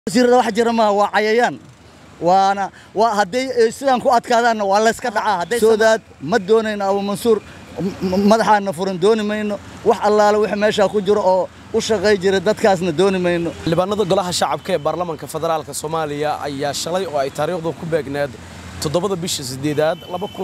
wasiirada wax jira maaha waa cayayaan waana waa hadday sidaan ku adkaadaanna waa layska dhacaa hadday soodaad ma doonayno abu mansuur madaxaana furan dooni mayno wax allaale wix meeshaa ku jiro oo u shaqay jira dadkaasna dooni mayno xildhibaanada golaha shacabka ee baarlamaanka federaalka soomaaliya ayaa shalay oo ay taariikhdu ku beegneed toddobada bisha sideedaad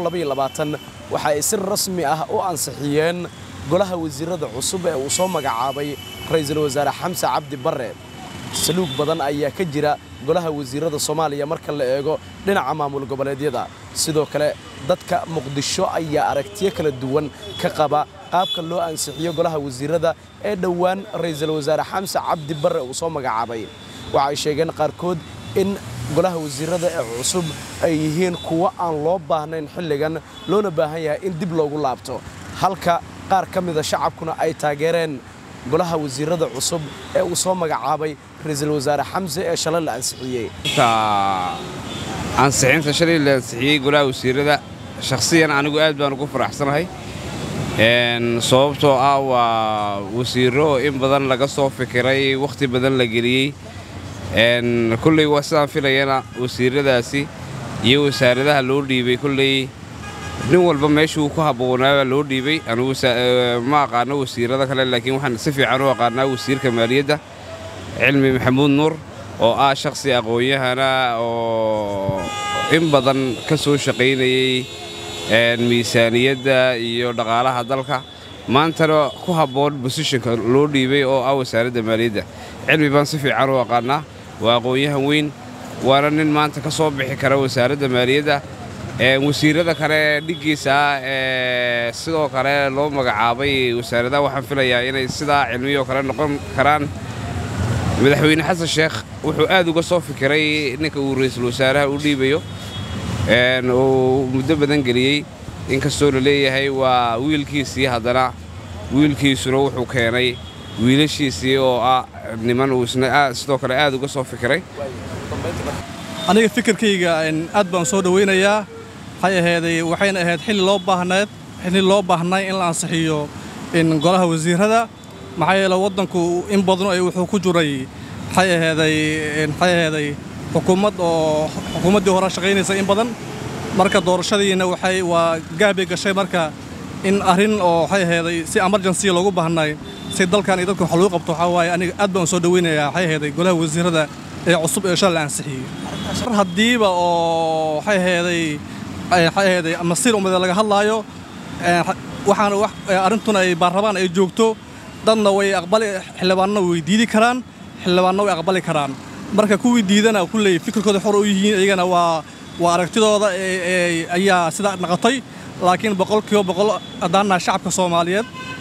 waxa ay si rasmi ah u ansixiyeen golaha wasiirada cusub ee uu soo magacaabay ra'iisul wasaare xamse cabdi barre saluug badan ayaa ka jira golaha wasiirada soomaaliya marka la eego dhinaca maamul goboleedyada sidoo kale dadka muqdisho ayaa aragtiyo kala duwan ka qaba qaabka loo ansixiyo golaha wasiirada ee dhowaan ra'iisul wasaare xamse cabdi barre uu soo magacaabay waxa ay sheegeen qaarkood in golaha wasiirada ee cusub ay yihiin kuwo aan loo baahnayn xilligan loona baahan yahay in dib loogu laabto halka qaar ka mida shacabkuna ay taageereen golaha wasiirada cusub ee uu soo magacaabay ra'iisul wasaare xamse ee shalay la ansixiyey ansixinta shalay la ansixiyey golaha wasiirada shakhsiyan anigu aad baan ugu faraxsanahay sababtoo ah waa wasiirro oo in badan laga soo fikiray wakhti badan la geliyey kulley waa sidaan filayana wasiiradaasi iyo wasaaradaha loo dhiibay kulley nin walba meeshuu ku habboonaabaa loo dhiibay anugu ma aqaano wasiirada kale laakiin waxaan si fiican u aqaanaa wasiirka maaliyadda cilmi maxamuud nuur oo ah shakhsi aqoon-yahana oo in badan ka soo shaqaynayey miisaaniyadda iyo dhaqaalaha dalka maantana ku habboon bosishinka loo dhiibay oo ah wasaaradda maaliyadda cilmi baan si fiican u aqaanaa waa aqoon-yahan weyn waana nin maanta ka soo bixi kara wasaaradda maaliyadda wasiirada kale dhiggiisa ah ee sidoo kale loo magacaabay wasaaradaha waxaan filayaa inay sidaa cilmiyoo kale noqon karaan madaxweyne xasan sheekh wuxuu aad uga soo fikiray ninka uu ra'iisul wasaaraha u dhiibayo uu muddo badan geliyey inkastoo la leeyahay waa wiilkiisii haddana wiilkiisuna wuxuu keenay wiilashiisii oo ah niman uu isna sidoo kale aad uga soo fikiray aniga fikirkayga aad baan soo dhowaynayaa waxay ahayday waxayna ahayd xilli loo baahneed xilli loo baahnay in la ansixiyo golaha wasiirada maxaa yeele waddanku in badan ay wuxuu ku jiray waxay ahayday maxay ahayday xukuumad oo xukuumaddii hore shaqaynaysa in badan marka doorashadiina waxay waa gaabay gashay marka in arrin oo waxay ahayday si emergency loogu baahnay si dalkan iyo dadka wax lagu qabto waxaa waaye aniga aad baan soo dhowaynayaa waxay ahayday golaha wasiirada ee cusub ee shal la ansixiyey mar haddiiba oo waxay ahayday waxay ahayday masiir ummadee laga hadlaayo waxaana arrintuna ay baarrabaan ay joogto dadna way aqbali xildhibaanna way diidi karaan xildhibaanna way aqbali karaan marka kuwii diidana kulley fikirkooda xor u yihiin iyagana waa waa aragtidooda ayaa sidaa naqotay laakiin boqolkiiba boqol haddaannaha shacabka soomaaliyeed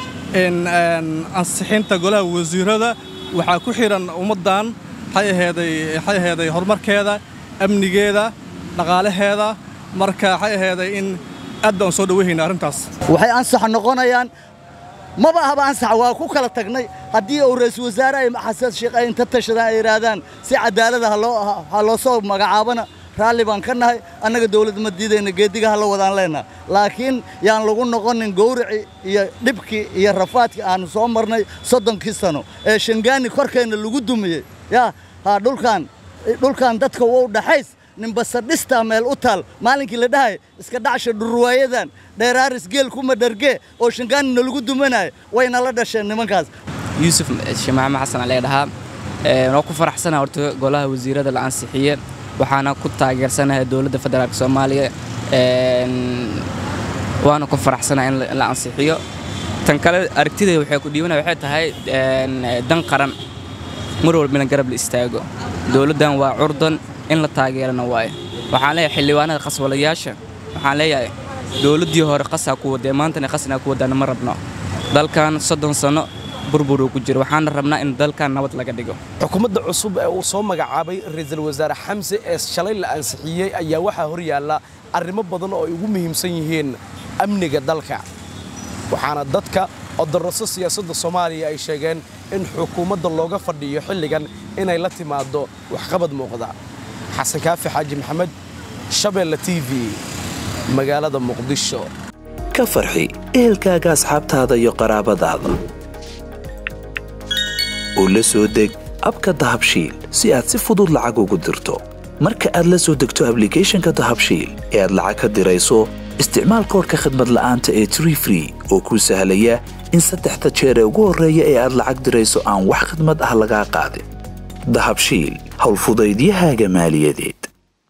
ansixinta golaha wasiirada waxaa ku xidhan ummaddan waxay ahayday waxay ahayday horumarkeeda amnigeeda dhaqaalaheeda marka waxay ahayday in aad baan soo dhowayhayna arrintaas waxay ansax noqonayaan maba ahaba ansax waa ku kala tagnay haddii uu ra'iisul wasaare ay xasan sheekh ay inta tashadaan ay yidhaahdaan si cadaalada ha loo soo magacaabana raalli baan ka nahay annaga dawladda ma diidayna geediga ha la wadaan leenaha laakiin yaan lagu noqonin gowrici iyo dhibkii iyo rafaadkii aanu soo marnay soddonkii sano ee shangaani korkeenna lagu dumiyey yaa ha dhulkaan dhulkan dadka wou dhaxays ninbasadhistaa meel u taal maalinkii la dhahay iska dhacsha dhurwaayadan dheeraaris geel kuma dhargee oo shangaanina lagu dumanaya wayna la dhasheen nimankaas yuusuf shimaame xasan alee dhahaa waa ku faraxsanaha horta golaha wasiirada la ansixiye waxaana ku taageersanahay dowladda federaalk soomaaliya waana ku faraxsanaha in la ansixiyo tan kale aragtidayda waxay ku dhiibanaya waxay tahay dan qaran mar walbina garab la istaago dowladdan waa curdan in la taageerana waaye waxaan leeyahay xildhibaanada qaswalayaasha waxaan leeyahay dowladdii hore qasaa ku wadee maantana qasnaa ku wadaana ma rabno dalkan soddon sanno burburuu ku jiro waxaana rabnaa in dalkan nabad laga dhigo xukuumadda cusub ee uu soo magacaabay ra'iisul wasaare xamse ee shalay la ansixiyey ayaa waxaa hor yaalla arrimo badan oo ay ugu muhiimsan yihiin amniga dalka waxaana dadka odoroso siyaasadda soomaaliya ay sheegeen in xukuumadda looga fadhiyo xilligan inay la timaaddo waxqabad muuqda xasan kaafi xaaji maxamed shabeelle t v magaalada muqdisho ka farxi ehelkaaga asxaabtaada iyo qaraabadaada oo la soo deg abka dahabshiil si aad si fudud lacag ugu dirto marka aad la soo degto ablicathonka dahabshiil ee aad lacag ka dirayso isticmaal koorka khadmad la'aanta ee tree free oo kuu sahlaya in saddexda jeer ee ugu horreeya ee aad lacag dirayso aan wax khadmad ah lagaa qaadin dahabshiil howlfudaydiyahaaga maaliyadeed